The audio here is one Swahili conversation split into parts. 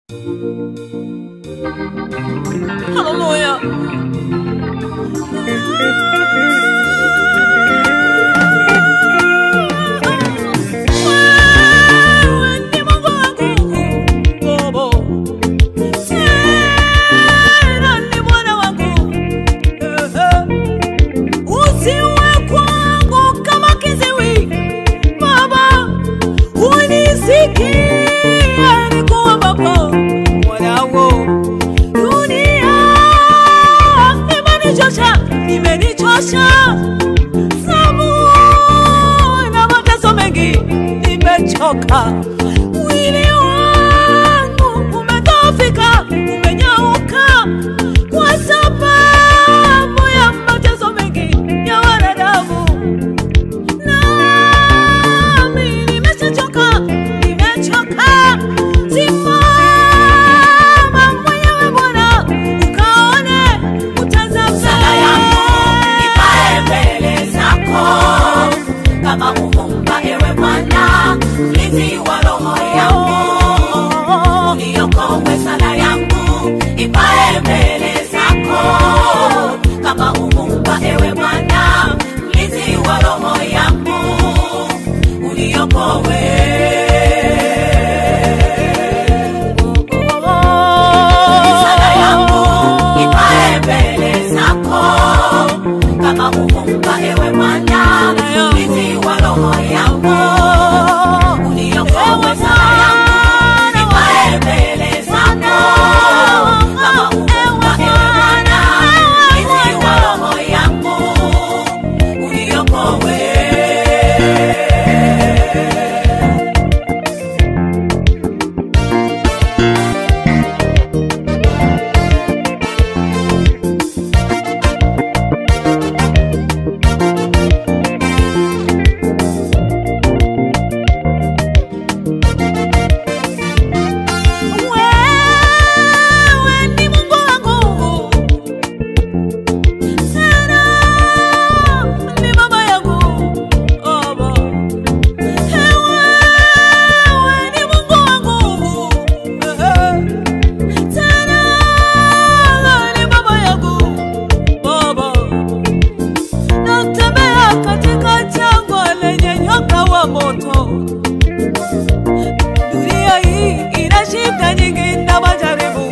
Hallelujah. Wewe ni Mungu wangu, Baba. Tena ni Bwana wangu. Eh, eh. Usiwe kwangu kama kiziwi, Baba. Unisikie nikuombapo, mwanangu. Dunia imenichosha, imenichosha. Sabu na mateso mengi, nimechoka. Mwili wangu umedhoofika, umenyauka kwa sababu ya mateso mengi ya wanadamu. Nami nimeshachoka, nimechoka. Simama mwenyewe Bwana, ukaone, utazame. Sala yangu ipae mbele zako kama uvumba, ewe Bwana, mlinzi wa roho yangu. Uniokoe, sala yangu ipae mbele zako kama uvumba, ewe Bwana, mlinzi wa roho yangu. Uniokoe. Sala yangu ipae mbele zako kama uvumba, ewe Bwana, mlinzi wa roho yangu. Uniokoe, sala yangu ipae mbele zako kama uvumba, ewe Bwana, mlinzi wa roho yangu. Uniokoe. Wewe ni Mungu wangu, tena ni baba yangu, Baba. Wewe ni Mungu wangu, tena ni baba yangu, Baba. Natembea katika jangwa lenye nyoka wa moto. Dunia hii ina shida nyingi na majaribu.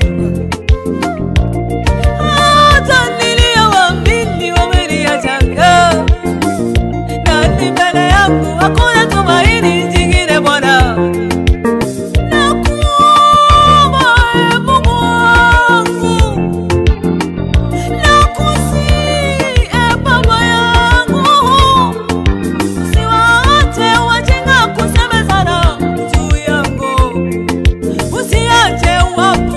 Hata niliyowaamini wameniacha. Nani mbele yangu hakuna tumaini jingine Bwana. Nakuomba ee Mungu wangu. Nakusihi ee Baba yangu. Usiwaache wajinga kusemezana juu yangu, usiache wapo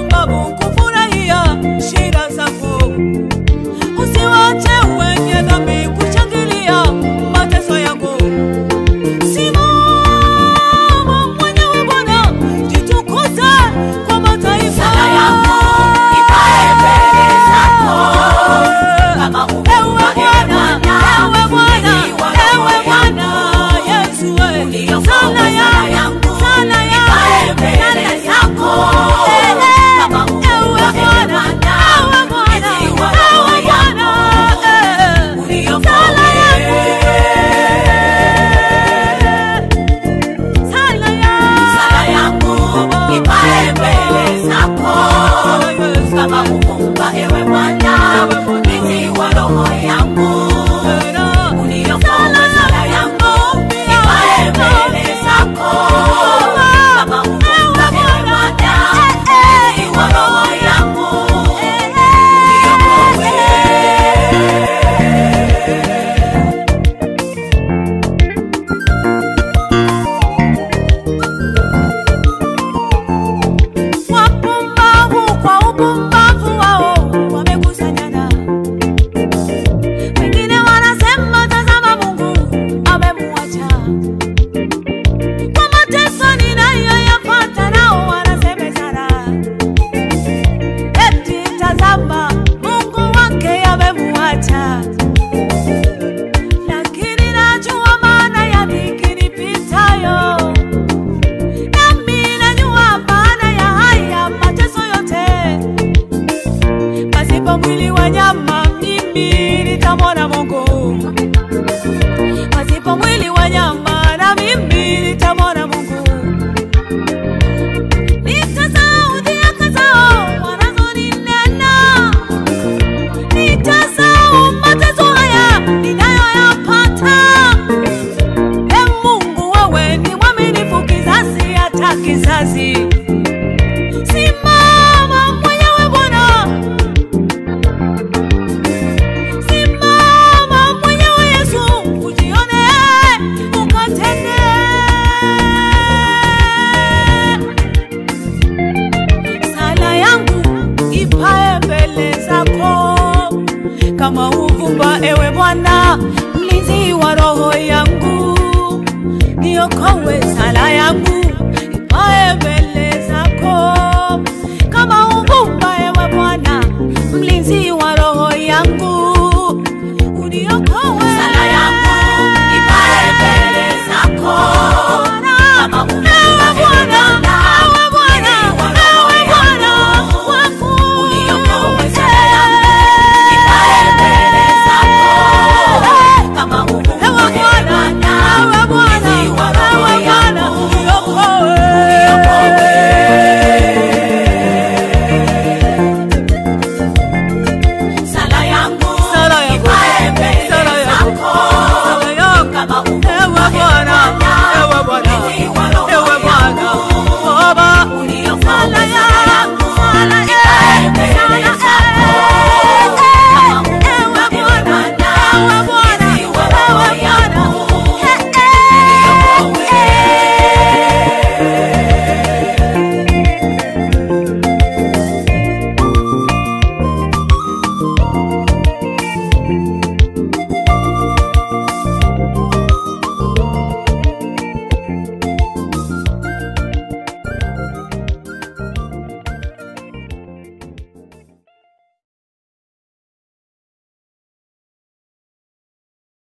mbele zako kama uvumba, ewe Bwana, mlinzi wa roho yangu, niokoe sala yangu ipae mbele